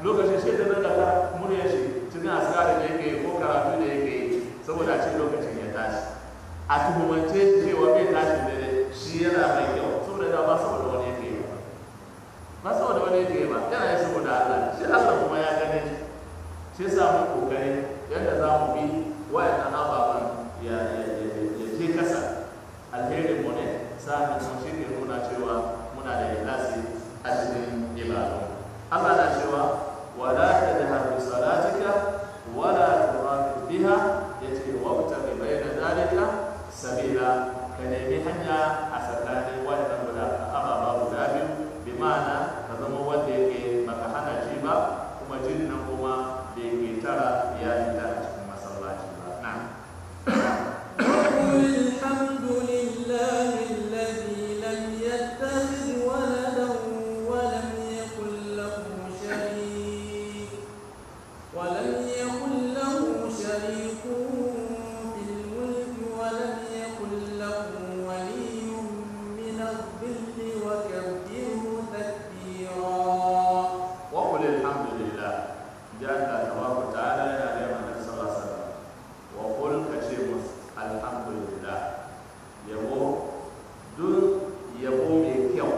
lokacin shi da nan da muryar shi cikin askari da yake ko karatu da yake saboda ce lokacin ya tashi a tuhumance cewa bai tashi da shi yana mai kyau saboda da ba saboda wani yake yi ba saboda wani yake yi ba yana yi saboda Allah shi Allah kuma ya gane shi shi yasa mu kokari yadda za mu bi wayannan ababen ya je kasa alherin mu ne sa'an kuma shi ke nuna cewa muna da ikhlasi a cikin ibadu Allah na cewa wala tajhar bi salatika wala turafid biha yace wabtaghi bayna dalika sabila ka nemi hanya a tsakanin wannan guda ababa guda biyu bi ma'ana ka zama wanda yake baka hana shi ba kuma jin nan kuma da yake tara ya fita a cikin masallaci ba na'am وقل الحمد لله الذي لم يتخذ ولدا ولم يكن له شريك ولم يكن له شريك في الملك ولم يكن له ولي من الظل وكبره تكبيرا وقل الحمد لله جاء الله تبارك وتعالى يا أيها النبي صلى الله عليه وسلم وقل كشيمس الحمد لله يبو دون يبو ميكيو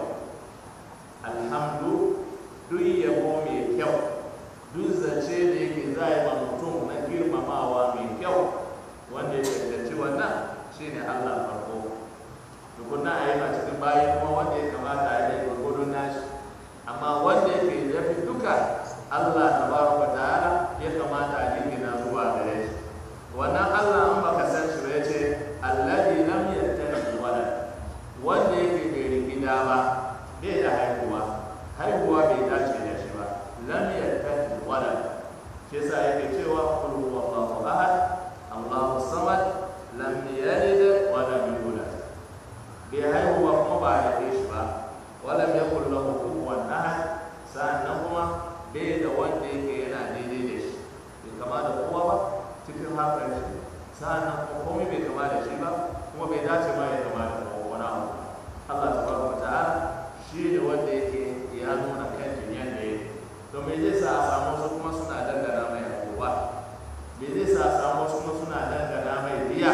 الحمد دون يبو ميكيو duk zace da yake za a yi ma mutum na girmamawa mai kyau wanda ya cancanci wannan shine Allah farko tukunna a yi ma cikin bayi kuma wanda ya kamata a yi gwargwadon nashi amma wanda yake ya fi duka Allah tabaraka ta'ala ya kamata a jingina zuwa gare shi wannan Allah an baka san shi ba yace alladhi lam yattakhidh walad wanda yake bai rigida ba bai da haihuwa haihuwa bai dace da shi ba lam yattakhidh walad shi yasa yake cewa qul huwallahu ahad Allahu samad lam yalid wa lam yulad bai haihuwa kuma ba a haife shi ba walam yakul lahu kufuwan ahad sa'annan kuma bai da wanda yake yana daidai da shi bai kama da kowa ba cikin hakan shi sa'annan kuma komai bai kama da shi ba kuma bai dace ma ya kama da kowa wani abu Allah tabaraka wa ta'ala shi ne wanda yake ya nuna kan jinyan da yake to me zai sa a samu wasu kuma suna dangana mai abubuwa me zai sa a samu wasu kuma suna dangana mai riya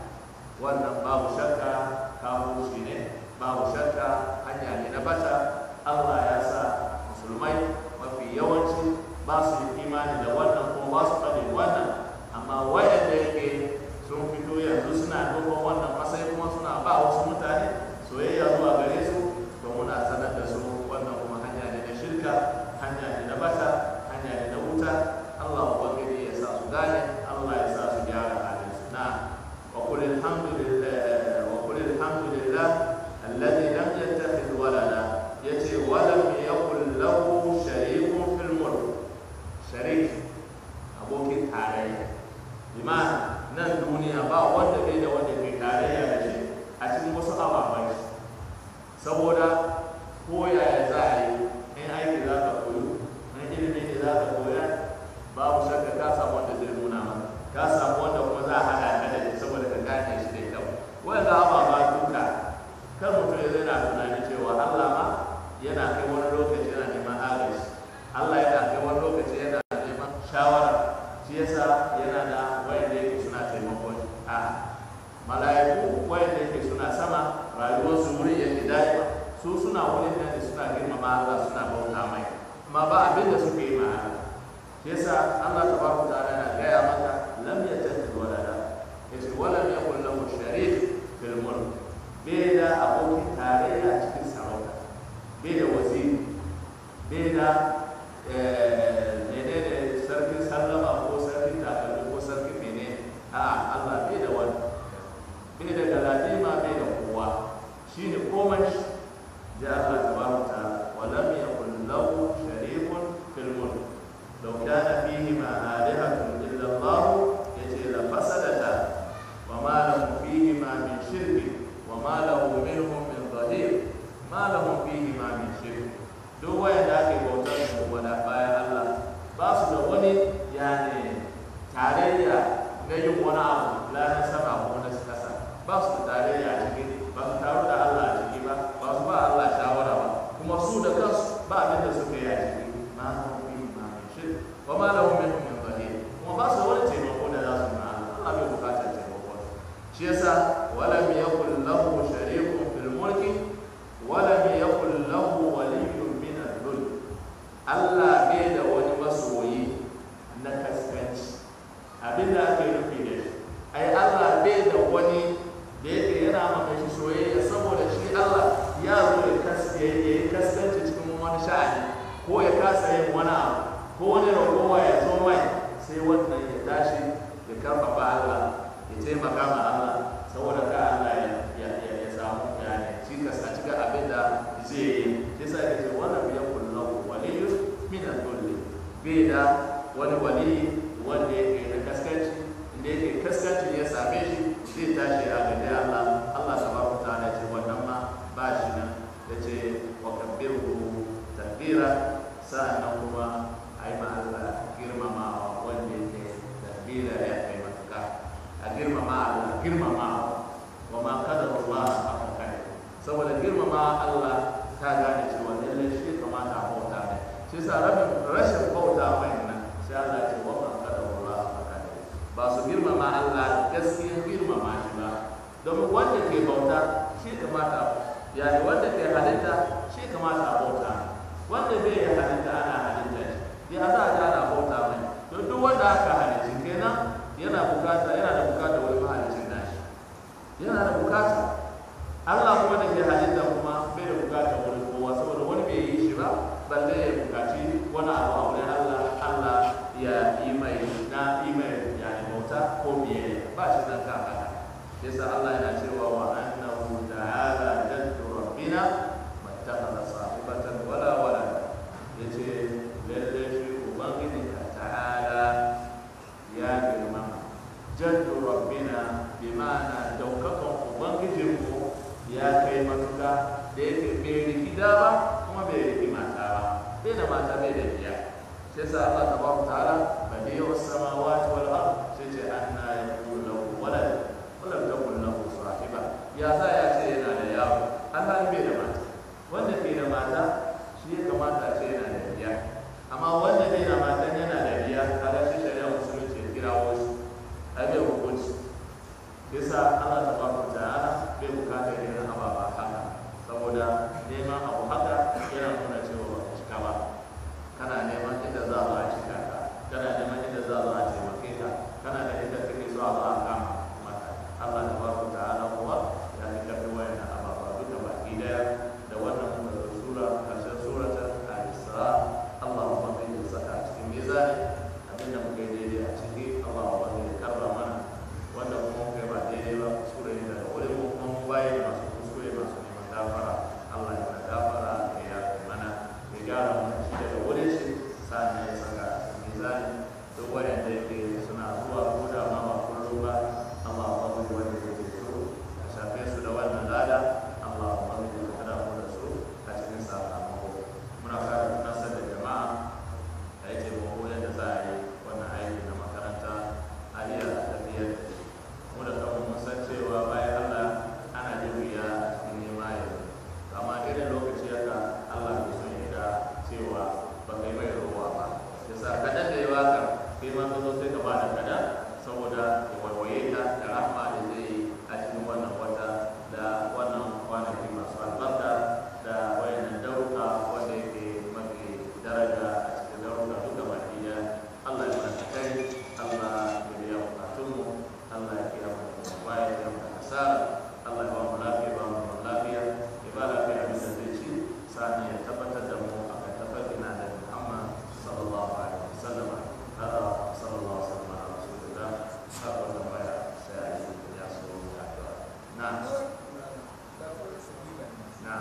wannan babu shakka kawo shi ne babu shakka hanya ne na bata Allah ya sa musulmai mafi yawanci ba su yi imani da wannan kuma ba su faɗin wannan amma wayanda yake sun fito yanzu suna duba wannan matsayi kuma suna ba wasu mutane soyayya zuwa gare su to muna sanar da su wannan kuma hanya ne na shirka hanya ne na bata hanya ne na wuta Allah ubangiji ya sa su gane Allah ya sa su gyara halin su na وقل الحمد لله وقل الحمد لله الذي لم يتخذ ولدا يتي ولم يكن له شريك في الملك شريك abokin tarayya bimana nan duniya ba wanda bai da wanda ke tarayya da shi a cikin wasu ababen shi saboda ko yaya za a yi in aiki za ka koyo in ilimi ne za ka koya babu shakka ka samu wanda zai nuna ma ka samu wanda kuma za a hada ka da shi saboda ka gane shi da kyau wanda ababa duka kan mutum ya zai na tunani cewa Allah ma yana kai wani lokaci yana neman agaji Allah yana kai wani lokaci yana neman shawara shi yasa yana da wayanda yake suna taimakon a mala'iku wayanda yake suna sama rayuwar su wuri yake daima su suna wurin nan da suna girmama Allah suna bauta mai amma ba abin da suke yi ma Allah wa ma lahum minhum min zahir kuma ba su wani taimako da za su ma Allah bai bukatar taimako shi yasa walam yakul lahu sharikun fil mulki walam yakul lahu waliyyun min al-dhul Allah bai da wani masoyi na kaskanci abinda ake nufi da shi ai Allah bai da wani da yake yana maka shi soyayya saboda shi Allah ya zo ya kas- ya yi kaskanci cikin wani sha'ani ko ya kasa yin wani abu ko wani ragowa ya zo mai sai wannan ya tashi ya karfafa Allah ya taimaka ma Allah saboda ka Allah ya ya ya, ya samu yani cikas a cikin abin da zai yi shi sa ya ce wannan biyan kullahu waliyyu min al-dhulli bai da wani waliyi wanda yake da kaskanci inda yake kaskanci ya same shi zai tashi a gade Allah Allah tabaraka ta'ala ya ce wannan ma ba shi nan ya ce wa kabbiru takbira sa'annan kuma ai ma Allah girmamawa wanda yake takbira ya kai matuka a girmama Allah girmamawa wa ma kadar Allah haka kai saboda girmama Allah ta gane cewa lallai shi kamata a bauta mai shi sa rabin rashin bauta mai nan sai Allah ya ce wa ma kadar Allah haka kai ba su girmama Allah gaskiyar girmama shi ba domin wanda ke bauta shi kamata yani wanda ke halitta shi kamata a bauta wanda bai yi halitta ana halitta shi ya za a ji ana bauta mai to duk wanda aka halicci kenan yana bukata yana da bukata wani mahalicin nashi yana da bukata Allah kuma da ke halitta kuma bai da bukata wani kowa saboda wani bai yi shi ba balle ya bukaci wani abu a wurin Allah Allah ya yi mai na yi mai yani bauta ko biye ba shi nan kan haka yasa Allah yana cewa wa annahu ta'ala jaddu rabbina mattakhadha sahibatan wala wala yace lalle shi ubangiji ta'ala ya girma jaddu rabbina bi ma'ana daukakan ubangijinmu ya kai matuka da yake bai riki da ba kuma bai riki mata ba bai da mata bai da biya sai sa Allah tabaraka ta'ala badi'u samawati wal ard sai ce anna yakunu lahu walad wa lam takun lahu sahiba ya sa ya ce yana da yawo Allah bai da mata wanda ke da mata shi ya kamata a ce yana da biya amma wanda bai da mata yana da biya kaga shi shari'a musulunci ya kirawo shi ai bai hukunci yasa Allah tabaraka ta'ala bai bukatar irin ababa haka saboda neman abu haka yana nuna cewa ba ka cika ba kana neman inda za a zo a cika ka kana neman inda za a zo a taimake ka kana da inda kake so a zo a kama maka Allah tabaraka ta'ala kuwa ya fi karfi wayannan ababa duka baki daya da wannan kuma da sura karshen suratul al-isra Allah ubangiji ya saka a cikin mizani abinda muka yi daidai a ciki Allah ubangiji ya karba mana wanda kuma kai ba daidai ba kuskure ne daga wurin mu kuma mu bayi da masu kuskure masu neman gafara Allah ya mana gafara ya yafe mana ya gyara mana shi daga wurin shi sa'an ya saka a cikin mizani duk wanda yake suna zuwa ko da ma ba kullum ba Allah ubangiji wanda yake so ka shafe su da wannan lada Allah ubangiji ka kada mu da su a cikin sakamako muna kare nasar da jama'a da yake mu yadda za a yi wannan aiki na makaranta a iya tafiyar da shi mu da kanmu mun san cewa bayan Allah ana jin wuya a cikin nema yanzu amma irin lokaci haka Allah bai son ya ga cewa ba kai mai ruwa ba yasa kadan da yawa ka kai ma ka zo sai ka ba da kada saboda ya waiwaye ka da rahma da zai yi a cikin wannan wata da wannan kwanaki masu albarka da wayannan dauka wanda yake mafi daraja a cikin dauka duka baki daya Allah ya mana kai Allah ya biya bukatunmu Allah ya kiyaye mu baya ya mu hasara Allah ya ba mu lafiya ba mu zaman lafiya ya ba lafiya bisa zai ci sani ya tabbatar da mu a kan tafarkin da Muhammad sallallahu alaihi wasallam hada sallallahu alaihi wasallam ala rasulillah haka tambaya sai a yi ya so ya ta na na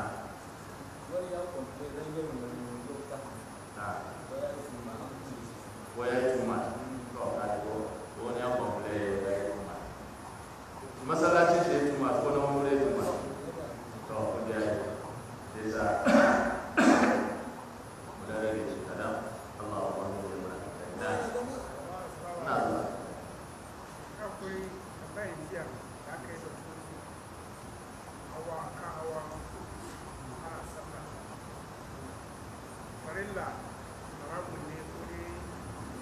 na waya tuma to ka ko wani ya kwamfule ya yi tuma masallacin shi ya tuma ko na wani ya tuma to ku da ya yi sai sa mu da rage shi kadan Allah ya wani ya mana na na zuwa akwai bayan jiya da aka yi da su hawa kan hawa ana sallah farilla marabun ne ko ne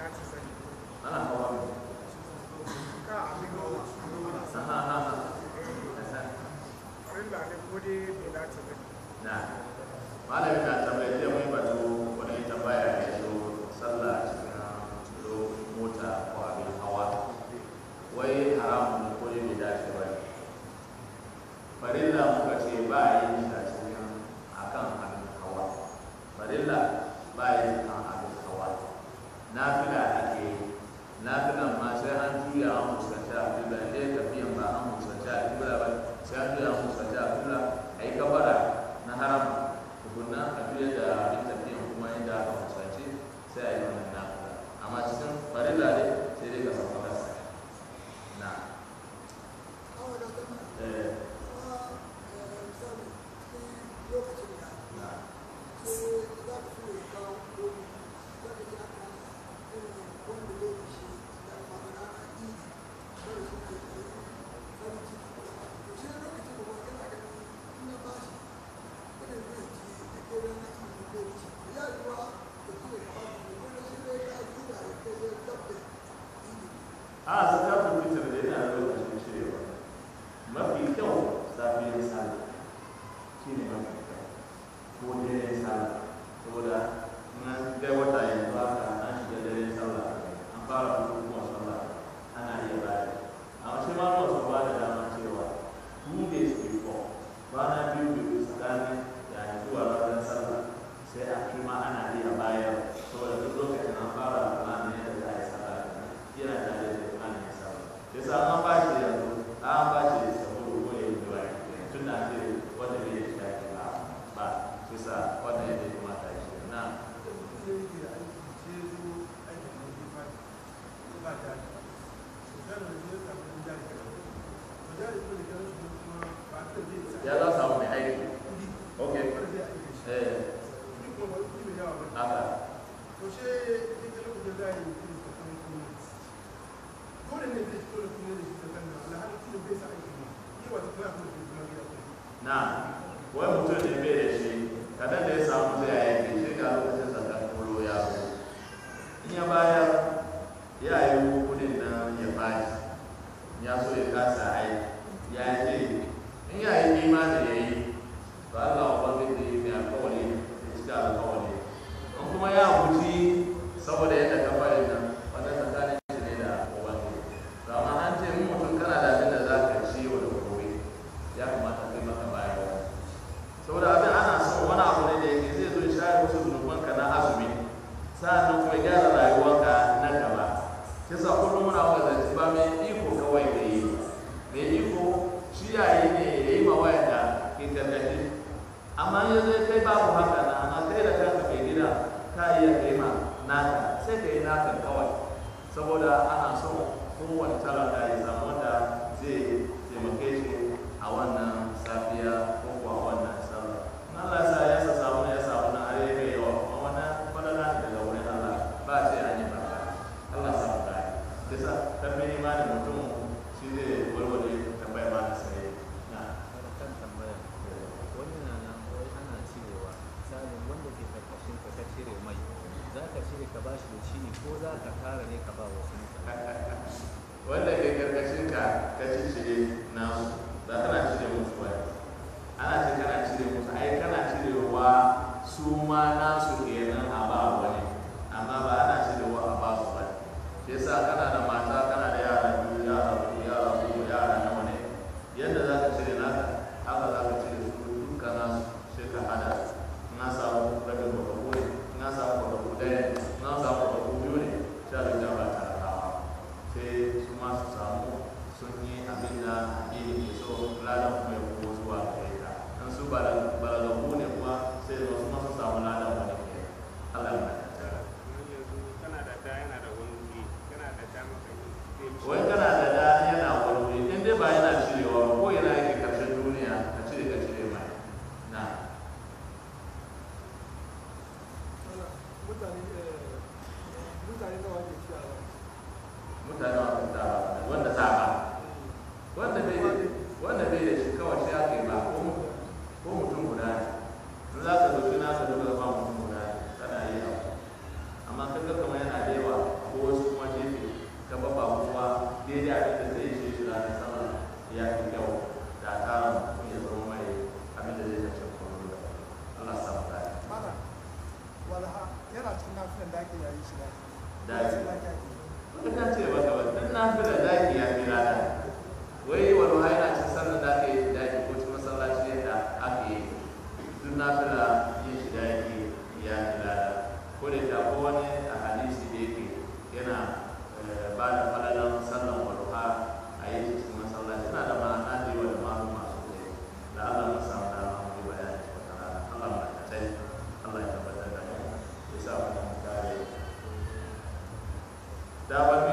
ta sani ana hawa ka abin hawa ha ha ha ha farilla ne ko dai bai dace ba na malami na tambaye zai mai batu wani tambaya ya zo sallah a cikin lo mota ko abin hawa wai haramun ne ko ne bai dace ba ne farilla muka ce ba a yin shi a cikin akan abin hawa farilla ba a yin kan abin hawa nafila ake yi nafilan ma sai an juya an fuskanci a fila ɗaya tafiyan ba an fuskanci a fila ba sai an juya an fuskanci a fila a yi kabara na haram tukunna a juya da abin tafiyan kuma inda aka fuskanci sai a yi wannan nafila amma cikin farilla ne sai dai ka samu kasa na eh na a zakatul fitr da yana da lokacin cirewa mafi kyau safiyar sallah shine mafi kyau ko dare sallah saboda in an kai wata yanzu haka an shiga dare sallah an fara bukukuwan sallah ana iya bayar amma shi ma ba su ba da dama cewa two days before kwana biyu biyu tsakanin yayin zuwa ranar sallah sai a fi ma ana iya bayar saboda duk lokacin an fara ranar yadda za a yi sallah yana tare da ranar yin sallah yasa an ba shi yanzu an ba shi saboda ko ya yi zuwa tun da ce wanda bai yi shi ba ba yasa wanda ya bai kamata ya shi na ya za su samu mai aiki ok eh haka na wai mutum ne bai da shi kadan da ya samu zai aiki shi ga lokacin zakar kolo ya zo in ya bayar ya yi kudin nan ya bashi ya so ya kasa aiki ya ce in ya yi imani ya yi ba Allah wa wanda da yi mai alkawari da cika alkawari in kuma ya guji saboda yadda ka fara nan wanda tsakanin shi ne da ubangiji to amma an ce in mutum kana da abin da za ka ci yau da gobe ya kamata kai maka bayarwa saboda abin ana son wani abu ne da yake zai zo ya share wasu zunubanka na azumi sa'annan kuma ya gyara rayuwarka na gaba kisa kullum muna wazanci ba mai iko kawai da yi mai iko shi yayi ne ya yi mawaya da ke gargaɗi amma ya zai kai babu haka na amma kai da kanka mai gida ka iya kai ma naka sai ka yi naka kawai saboda ana so kowane talaka ya samu wanda zai taimake shi a wannan safiya ko kuwa wannan sallah in Allah ya sa ya sa samu ya samu na are mai yawa kuma wannan fadala ne daga wurin Allah ba a ce an yi barka Allah ya samu dai kisa karfin imanin mutum shi zai warware tambayar ma da sai na kan tambaya wani na nan wai ana cirewa misalin wanda ke karkashin ka ka cire mai za ka cire ka bashi da shi ne ko za ka tara ne ka ba wasu mutane wanda ke karkashin ka ka ci cire nasu ba kana cire musu ba ana ce kana cire musu ai kana cirewa su ma nasu kenan a ba wani amma ba ana cirewa a ba su ba shi yasa kana da mata kana da yara biyu yara uku yara uku yara nawa ne yadda za ka cire naka haka za ka cire su duka nasu sai ka hada na samu rabin kwataku ne na samu kwataku ɗaya ne na samu kwataku biyu ne sha biyu da ba talakawa sai su ma su samu sun yi abin da addini ke so ladan kuma ya kuma zuwa gare ka in su balagaku ne kuma sai su ma su samu ladan wani ke Allah ya mata kana da da yana da wani wuri kana da dama ka yi wai kana da da yana wani wuri in dai ba yana cirewa ba ko yana yake karshen duniya ka cire ka cire mai na mutane nawa ne ciyawa mutane wa kun tara wanda za ba wanda bai da wanda bai da shi kawai sai aka yi ba ko mu- ko mutum guda ne in za ka dauki nasa duka ba mutum guda ne kana yi abu amma kaga kamar yana da yawa ko sallan da ake yayi shi da Daji. da ake yi wanda ta ce maka ba duk na fi da daki ya fi lada wai wani ha yana cin sallar da aka yi shi daki ko cikin masallaci yadda aka yi duk na fi da yin shi daki ya fi lada ko da ta ko wani a hadisi da yake yana eh, ba da falalan sallan walha a yi shi cikin masallaci na da ma'ana da yawa da malu masu kai da Allah mu samu dama mu yi bayani wata rana Allah mu ta Allah ya tabbatar da mu ya sa mu kare da wanda